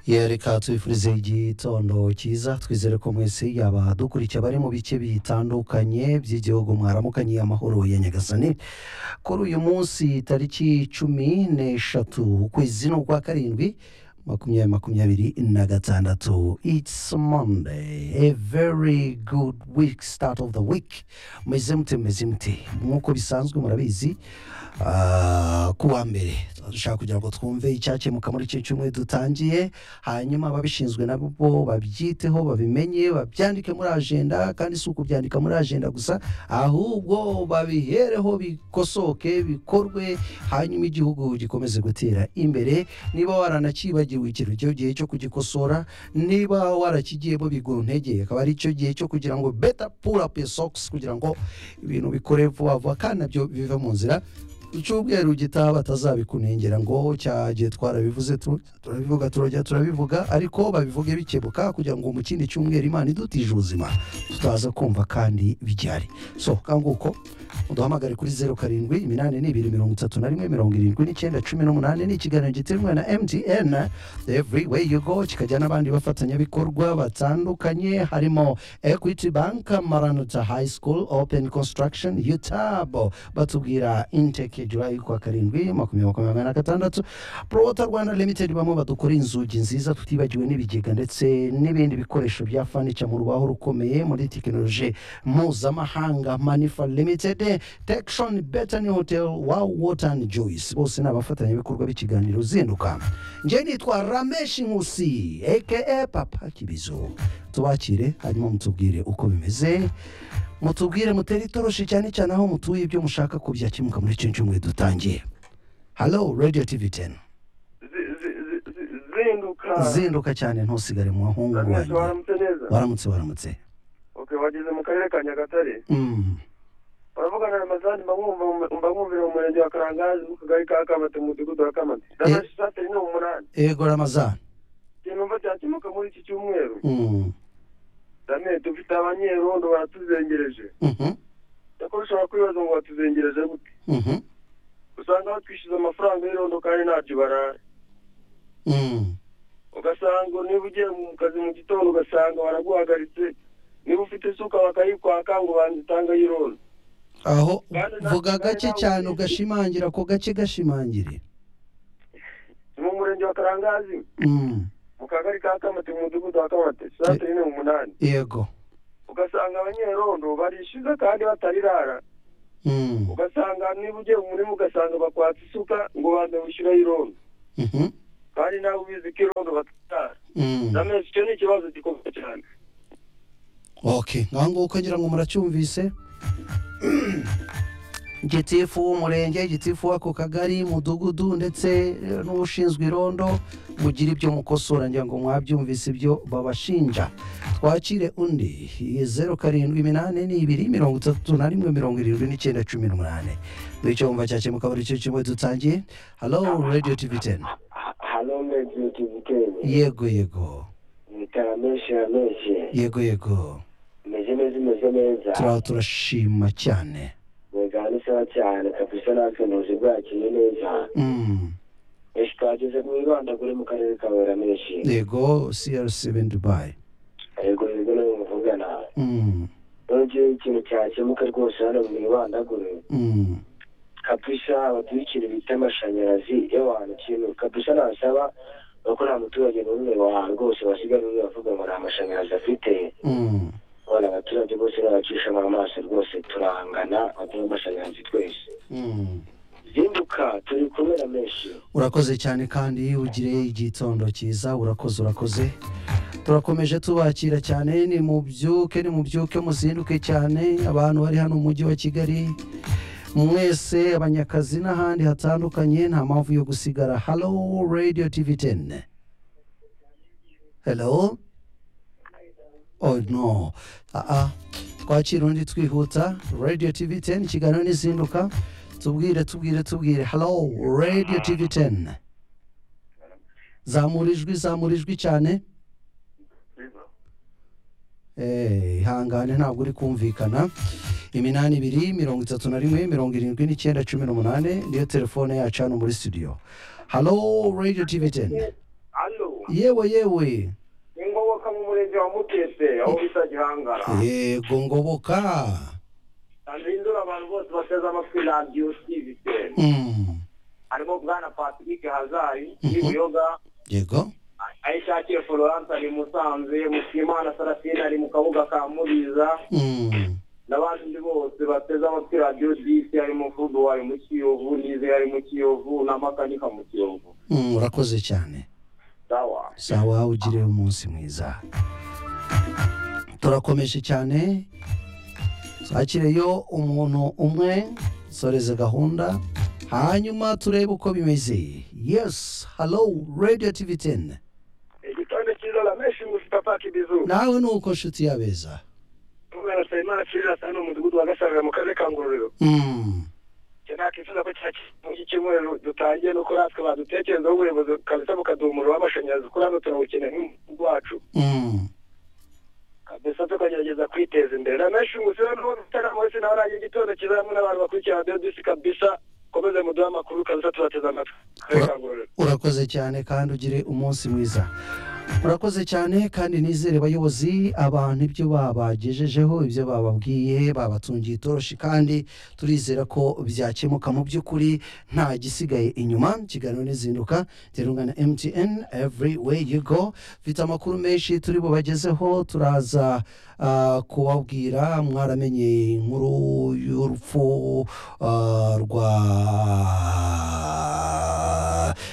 ye reka tubifurize igitondo cyiza twizere ko mwese yaba dukurikiye abari mu bice bitandukanye by'igihugu mwaramukanye amahoro ya nyagasani kuri uyu munsi tariki cumi n'eshatu ukwezi ni ukwa karindwi makumyabiri makumyabiri na gatandatu it's monday a very good week start of the week meze mute meze mute nk'uko bisanzwe murabizi ah, ku wa mbere dushaka kugira ngo twumve icyakemuka muri icyo cyumweru dutangiye hanyuma ababishinzwe nabo babyiteho babimenye babyandike muri ajenda kandi si ukubyandika muri ajenda gusa ahubwo babihereho bikosoke bikorwe hanyuma igihugu gikomeze gutera imbere niba waranakibagiwe ikintu cyo gihe cyo kugikosora niba warakigiyemo bigura intege akaba ari cyo gihe cyo kugira ngo beta pull up your socks kugira ngo ibintu bikore vuba vuba kandi nabyo bive mu nzira icyumweru gitaha batazabikunengera ngo cya gihe twarabivuze tu- turabivuga turajya turabivuga ariko babivuge bikebuka kugira ngo mu kindi cyumweru imana idutije ubuzima tutaza kumva kandi bigihari so kanguko uduhamagare kuri zeru karindwi iminani ni ibiri mirongo itatu na rimwe mirongo irindwi n'icyenda cumi n'umunani ni ikiganiro giterwa na mtn every way you go kikajya n'abandi bafatanyabikorwa batandukanye harimo equity bank maranata high school open construction utab batubwira inteke julayi kwa karindwi makumyabiri makumyabiri na gatandatu prota rwanda limited bamwe badukora inzugi nziza tutibagiwe n'ibigega ndetse n'ibindi bikoresho bya fanica mu rubaho rukomeye muri tekinoloji mpuzamahanga manifa limited tekishoni betani hotel wow water and joyce bose ni abafatanyabikorwa b'ikiganiro zinduka njye nitwa rameshi nkusi aka papa kibizo tubakire hanyuma mutubwire uko bimeze mutubwire mutere itoroshi cyane cyane aho mutuye ibyo mushaka ko byakemuka muri icyo cyumweru dutangiye halo radiyo tivi teni zi- zi- zi- zi- zinduka zinduka cyane ntusigare mu bahungu Ramesh, banjye waramutse neza waramutse waramutse okay wageze mu karere ka nyagatare Mm. baravugana na mazani mba mwumva- mba mwumvira mu murenge wa karangazi mu kagari ka kamate mu mudugudu wa kamate Ramesh, saa sita ni umunani ego ramazan ikintu numva cyakemuka muri iki cyumweru Mm. dame dufite abanyerondo baratuzengereje Mhm. nako ushobora kwibaza ngo batuzengereje gute Mhm. usanga batwishyuza amafaranga y'irondo kandi ntacyo baraye Mm. ugasanga niba ugiye mu kazi mu gitondo ugasanga baraguhagaritse niba ufite isuka bakayikwaka ngo banze utanga y'irondo aho Kandi na- vuga kandi gake nawe cyane ubizi. ugashimangira ako gake gashimangire ni mu murenge wa karangazi Mm. mu kagari ka kamate mu mudugudu wa kamate santere ni umunani yego ugasanga abanyerondo barishyuza kandi batarirara Mm. ugasanga niba ugiye mu murima ugasanga bakwatsa isuka ngo banze gushyiraho irondo Mhm. kandi nawe ubizi ko irondo batarara Mm. ndamenye icyo ni ikibazo gikomeye cyane okay ngaho nguko ngira ngo muracyumvise gitifu w'umurenge gitifu w'ako kagari mudugudu ndetse eh, n'ushinzwe irondo mugira ibyo mukosora ngira ngo mwabyumvise ibyo babashinja twakire undi zeru karindwi iminani n'ibiri mirongo itatu na rimwe mirongo irindwi n'icyenda cumi n'umunani bityo wumva cyakemuka buri cyo kimwe dutangiye halo radiyo tivi teni halo mezi tiviteni yego yego nitara menshi ya menshi yego yego imeze neza imeze neza turaho turashima cyane mwegana isaha cyane kabisa natwe ntuzi bwakiye neza Mm. eshi twageze mu ibanda kuri mu karere ka wera menshi yego crc ben dubai yego yego nawe muvugana Mm, nongeye ikintu cyakemuka rwose hano mu ibandagure mm, kabisa baduha ikintu bita amashanyarazi y'abantu kintu kabisa nasaba nuko nta muturage n'umwe wa rwose basigaye n'umwe bavuga ngo nta mashanyarazi afite mm. abana abaturage bose n'abacisha mu maso rwose turangana baduha amashanyarazi twese Mm. zinduka turi kumwe na menshi urakoze cyane kandi ugire igitondo cyiza urakoze urakoze turakomeje tubakira cyane ni mubyuke ni mubyuke muzinduke cyane abantu bari hano mu mujyi wa kigali mwese abanyakazi n'ahandi hatandukanye nta mpamvu yo gusigara halo radio tv 10 hello oh no ah, ah. twakira undi twihuta radio tv 10 ikiganiro n'izinduka tubwire tubwire tubwire halo radio tv 10 zamura ijwi zamura ijwi cyane Eh, ihangane ntabwo uri kumvikana iminani ibiri mirongo itatu na rimwe mirongo irindwi n'icyenda cumi n'umunani niyo telefone yacu hano muri studio halo radio tv 10 halo yewe yewe ingoboka mu murenge wa mutese aho bita gihangara yego ngoboka ndindura abantu bose bateze amatwi radiyo siviteri Mm. harimo bwana patrick hazari Mhm. w'ibuyoga yego ayishakire florence ari musanze mushimana sarafine ari mu kabuga ka mubiza Mm. n'abandi bose bateze amatwi radiyo disi harimo fudu ari mu kiyovu n'ize ari mu kiyovu na makanika mu kiyovu Mm, urakoze cyane sawa sawa ugire umunsi mwiza turakomeje cyane twakireyo umuntu umwe soreze gahunda hanyuma turebe uko bimeze yes hello radio tv 10 igitonde cy'ijoro menshi mufitapaka ibizu nawe nuko nshuti yabeza kubera sayimana kirira asa ni umudugudu wa gasanga mu karere ka ngororero mm. njye nakwifuza ko cya kintu cy'icyumweru dutangiye nuko natwe badutekerezaho ubuyobozi kabisa bukaduha umuriro w'amashanyarazi kuri hano turawukeneye nk'umudugudu wacu mm. kabisa tukagerageza kwiteza imbere na menshi ngusi rero n'ubu dutanga munsi nawe urangiye igitondo cyiza hamwe n'abantu bakurikira radiyo disi kabisa komeze muduhe amakuru kabisa tubateze amatwi karere ka ngororero urakoze cyane kandi ugire umunsi mwiza urakoze cyane kandi nizere abayobozi abantu ibyo babagejejeho ibyo bababwiye babatungiye itoroshi kandi turizera ko byakemuka mu by'ukuri nta gisigaye inyuma kiganiro n'izinduka terunga na mtn every way you go mfite amakuru menshi turi bubagezeho turaza ah, kubabwira mwaramenye inkuru y'urupfu ah, rwa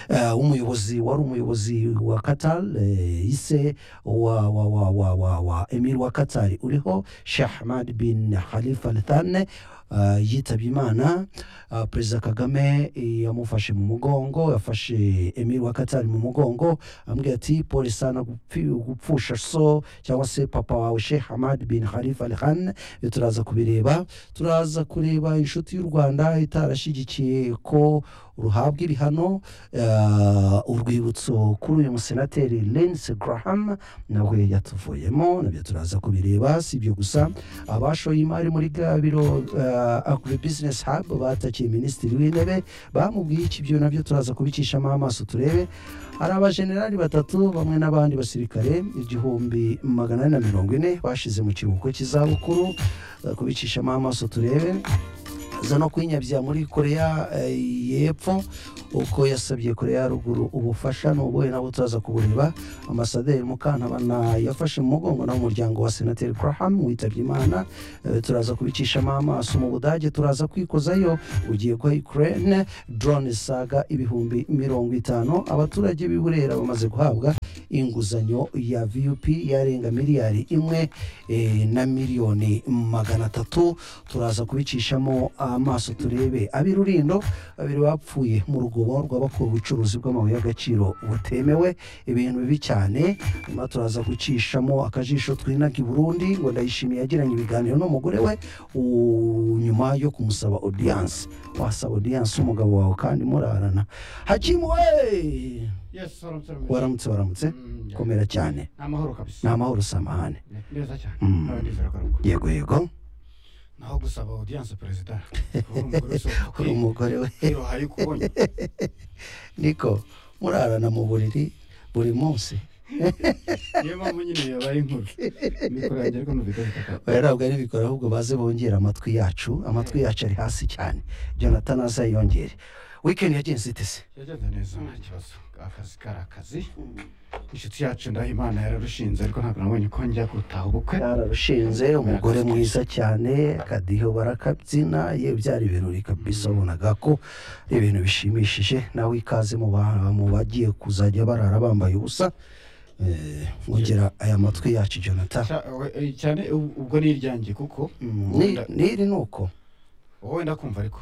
eh, umuyobozi wari umuyobozi wa Qatar eh, ise wa wa wa wa wa wa emir wa Qatar uriho Sheikh Ahmad bin Khalifa Al Thani eh, yitabye Imana Ah, Perezida Kagame eh, yamufashe mu mugongo yafashe emir wa Qatar mu mugongo ambwira ati pole sana gupfi- gupfusha so cyangwa se papa wawe Sheikh Ahmad bin Khalifa Al Thani Eh, turaza kubireba turaza kureba inshuti y'u Rwanda itarashyigikiye ko ruhabwa ibihano eh, urwibutso kuri uyu musenateri Lindsey Graham nawe yatuvuyemo nabyo turaza kubireba si ibyo gusa abashoye imari muri bwa biro eh, agribusiness hub batakiye minisitiri w'intebe bamubwiye iki byo nabyo turaza kubicishamo amaso turebe hari abajenerali batatu bamwe n'abandi basirikare igihumbi magana ane na mirongo ine bashize mu kiruhuko cy'izabukuru Turaza kubicishamo amaso turebe za no kwinyabya muri koreya eh, y'epfo uko yasabye koreya ya ruguru ubufasha ni ubuhe nabwo turaza kubureba ambasaderi mukantabana yafashe mu mugongo n'umuryango wa senateri graham witabye imana Eh, turaza kubicishamo amaso mu budage turaza kwikozayo ugiye kwa ukraine drone saga ibihumbi mirongo itanu abaturage b'i burera bamaze guhabwa inguzanyo ya vup yarenga miliyari imwe eh, na miliyoni magana atatu turaza kubicishamo amaso turebe ab'i rurindo babiri bapfuye mu rugobo rw'abakora ubucuruzi bw'amabuye y'agaciro butemewe ibintu bibi cyane nyuma turaza gucishamo akajisho twinaga i burundi ngo ndayishimiye yagiranye ibiganiro n'umugore we u- nyuma yo kumusaba odiyanse wasaba odiyanse umugabo wawe kandi murarana hakimu we Yes, salam salam. waramutse waramutse Mm, yeah. komera cyane Amahoro ni kabisa. amahoro samahane Ne- Neza cyane. Mm. Abadizera karuko. yego yego Naho gusaba audience perezida. Kuba umugore wese kuri wakwiye. umugore we Iruhaye ukubonye. niko murarana mu buriri buri munsi Niyo mpamvu nyine yabaye inkuru. Mikoro yanjye ariko numva ikabikata. oya ntabwo ari bikora ahubwo baze bongera amatwi yacu amatwi yacu ari hasi cyane jonathan azayongere wikendi yagenze itese Yagenze neza nta kibazo. Akazi kari akazi. Inshuti yacu Ndahimana yararushinze ariko ntabwo nabonye ko njya gutaha ubukwe. yararushinze umugore mwiza cyane akadiho barakabyina ye byari ibirori kabisa wabonaga ko ari ibintu bishimishije nawe ikaze mu ba- mu bagiye kuzajya barara bambaye ubusa Eh, mwongera aya matwi yacu jonathan Cya- we- Cyane ub- ubwo ni iryanjye kuko Mm, ni- n'iri ni uko wowe ndakumva ariko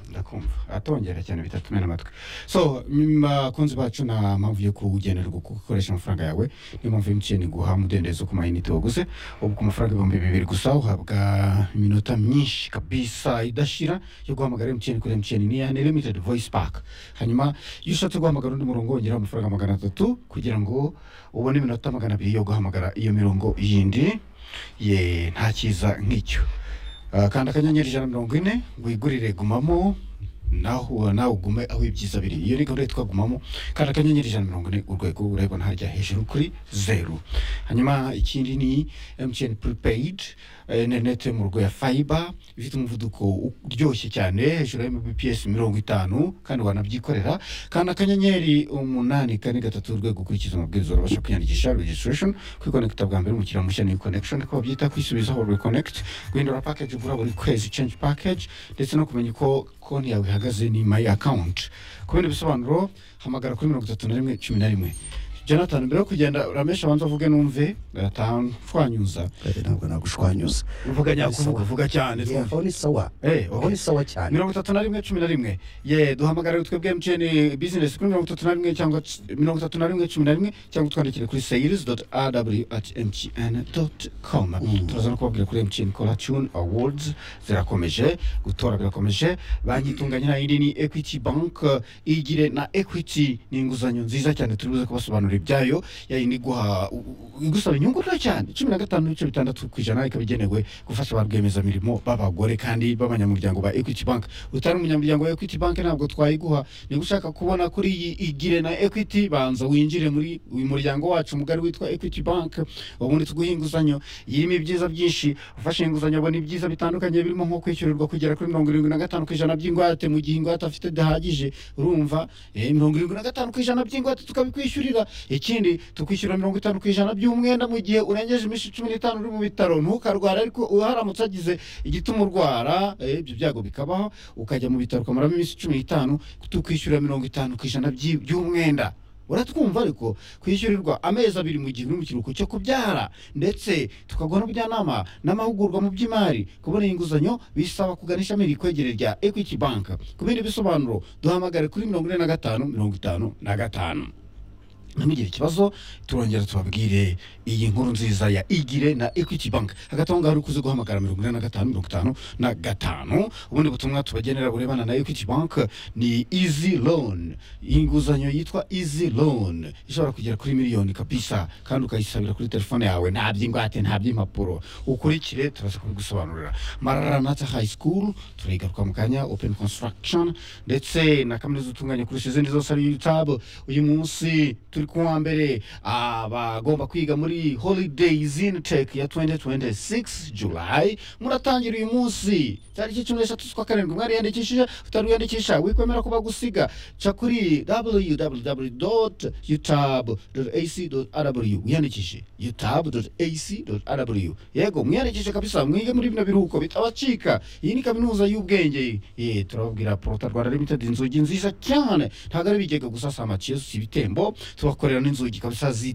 ndakumva atongera cyane bitatumena amatwi so mm, bakunzi bacu nta mpamvu yo kugenerwa uko ukoresha amafaranga yawe niyo mpamvu emutiyeni guha umudendezo ku mayinite waguze ubu ku mafaranga ibihumbi bibiri gusa uhabwa iminota myinshi kabisa idashira yo guhamagara emutiyeni kuri emutiyeni ni unlimited voice pack hanyuma iyo ushatse guhamagara undi murongo wongeraho amafaranga magana atatu kugira ngo ubone iminota magana abiri yo guhamagara iyo mirongo yindi ye nta cyiza nk'icyo Ah, kanda akanyenyeri ijana na mirongo ine wigurire gumamo naho nawe ugume aho ibyiza biri iyo ni gahunda twagumamo kandi akanyenyeri ijana na mirongo ine urwego urabibona hajya hejuru kuri zeru hanyuma ikindi ni emutiyeni puripeyidi interineti yo mu rugo ya fayiba ifite umuvuduko uryoshye cyane hejuru ya mbps mirongo itanu kandi wanabyikorera kandi akanyenyeri umunani kane gatatu urwego ukurikiza amabwiriza urabasha kwiyandikisha registration kwikonekita bwa mbere umukiriya mushya ni connection ko babyita kwisubizaho reconnect guhindura package ugura buri kwezi change package ndetse no kumenya uko konti yawe ihagaze ni my account ku bindi bisobanuro hamagara kuri mirongo itatu na rimwe cumi na rimwe jonathan mbere yo kugenda uramesha abanza uvuge numve gatashwanyuza ntabwo nagushwanyuza uvuga nyakuvuga vuga cyane Yeah, aho ni sawa Eh, aho okay. ni sawa cyane mirongo itatu na rimwe cumi na rimwe ye duhamagare twebwe emutiyeni bizinesi kuri mirongo itatu na rimwe cyangwa c- mirongo itatu na rimwe cumi na rimwe cyangwa twandikire kuri seyirizi doti aw ati emutiyeni doti komu turaza no kubabwira kuri emutiyeni kora tuni awodizi zirakomeje gutora birakomeje banki itunganye nayindi ni ekwiti banki igire na ekwiti ni inguzanyo nziza cyane turi buze kubasobanurira ibyayo yayindi iguha u- u- igusaba inyungu nto cyane cumi na gatanu n'ibice bitandatu ku ijana ikaba igenewe gufasha ba rwiyemezamirimo b'abagore kandi b'abanyamuryango ba equity bank utari umunyamuryango wa equity bank ntabwo twayiguha niba ushaka kubona kuri iyi igire na equity banza winjire muri uyu muryango wacu mugari witwa equity bank ubundi tuguha inguzanyo irimo ibyiza byinshi ufashe inguzanyo abona ibyiza bitandukanye birimo nko kwishyurirwa kugera kuri mirongo irindwi na gatanu ku ijana by'ingwate mu gihe ingwate afite idahagije urumva eh, mirongo irindwi na gatanu ku ijana by'ingwate tukabikwishyurira ikindi tukwishyura mirongo itanu ku ijana by'umwenda mu gihe urengeje iminsi cumi n'itanu uri mu bitaro ntukarwara ariko uharamutse agize igituma urwara eh, ibyo byago bikabaho ukajya mu bitaro ukamaramo iminsi cumi n'itanu tukwishyura mirongo itanu ku ijana by'i- by'umwenda uratwumva ariko kwishyurirwa amezi abiri mu gihe uri mu kiruhuko cyo kubyara ndetse tukaguha n'ubujyanama n'amahugurwa mu by'imari kubona inguzanyo bisaba kugana ishami rikwegereye rya equity bank ku bindi bisobanuro duhamagare kuri mirongo ine na gatanu mirongo itanu na gatanu namugire ikibazo turongera tubabwire iyi nkuru nziza ya igire na equity bank hagati aho ngaho uri kuzi guhamagara mirongo ine na gatanu mirongo itanu na gatanu ubundi butumwa tubagenera burebana na equity bank ni easy loan inguzanyo yitwa easy loan ishobora kugera kuri miliyoni kabisa kandi ukayisabira kuri telefone yawe nta by'ingwate nta by'impapuro ukurikire turaza kubigusobanurira mararanata high school turigaruka mu kanya open construction ndetse na kaminuza utunganya kurusha izindi zose ari youtube uyu munsi turi ku wa mbere abagomba kwiga muri holidays in tech ya 2026 july muratangira uyu munsi tariki cumi n'eshatu z'ukwa karindwi mwariyandikishije utari wiyandikisha wikwemera kuba gusiga ca kuri www utab ac rw wiyandikishe utab ac rw yego mwiyandikishe kabisa mwige muri bino biruhuko bitabacika iyi ni kaminuza y'ubwenge Eh, turababwira porota rwanda limited inzugi nziza cyane ntabwo ari bigega gusa si amaciyesu si ibitembo tubakorera n'inzugi kabisa zi